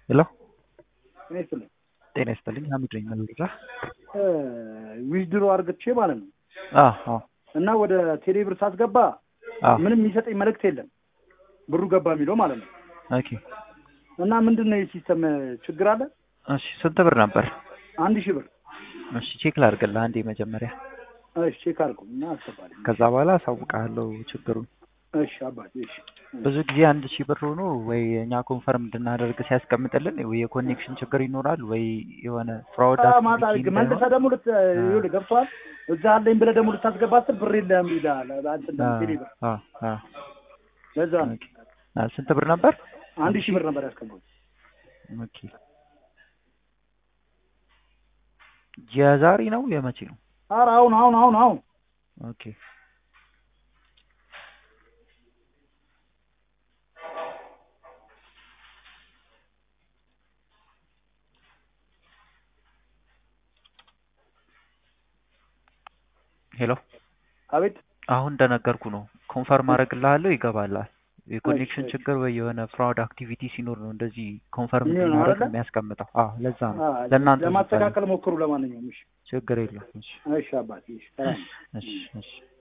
ሄሎ ጤና ይስጥልኝ። ጤና ይስጥልኝ። ሀሚድ ነኝ መለዳ። ዊዝድሮ አርግቼ ማለት ነው አዎ አዎ እና ወደ ቴሌ ብር ሳስገባ አዎ ምንም የሚሰጠኝ መልእክት የለም ብሩ ገባ የሚለው ማለት ነው። ኦኬ እና ምንድን ነው የሲስተም ችግር አለ? እሺ ስንት ብር ነበር? አንድ ሺህ ብር እሺ ቼክ ላድርግልህ አንዴ መጀመሪያ፣ እሺ ቼክ አድርገው እና አስገባልኝ። ከዛ በኋላ አሳውቅሃለሁ ችግሩን። እሺ አባቴ እሺ ብዙ ጊዜ አንድ ሺህ ብር ሆኖ ወይ እኛ ኮንፈርም እንድናደርግ ሲያስቀምጥልን ወይ የኮኔክሽን ችግር ይኖራል ወይ የሆነ ፍራውድ አ- ማታ አክቲቪቲ መልሰህ ደግሞ ልት ይኸውልህ ገብቶሃል። እዛ አለኝ ብለህ ደግሞ ልታስገባ ስትል ብር የለም ይልሃል። አንተ ቴሌ ብር ለዛ ነው ስንት ብር ነበር? አንድ ሺህ ብር ነበር ያስገባው። ኦኬ የዛሬ ነው የመቼ ነው? ኧረ አሁን አሁን አሁን አሁን ኦኬ ሄሎ አቤት አሁን እንደነገርኩ ነው። ኮንፈርም አደርግልሃለሁ፣ ይገባላል። የኮኔክሽን እሺ፣ እሺ። ችግር ወይ የሆነ ፍራውድ አክቲቪቲ ሲኖር ነው እንደዚህ ኮንፈርም የሚሆነው እንድናደርግ አይደለ? የሚያስቀምጠው። አዎ ለዛ ነው። አ፣ ለእናንተ ለማስተካከል ሞክሩ። ለማንኛውም እሺ ችግር የለም። እሺ እሺ አባቴ እሺ ሰላም እሺ እሺ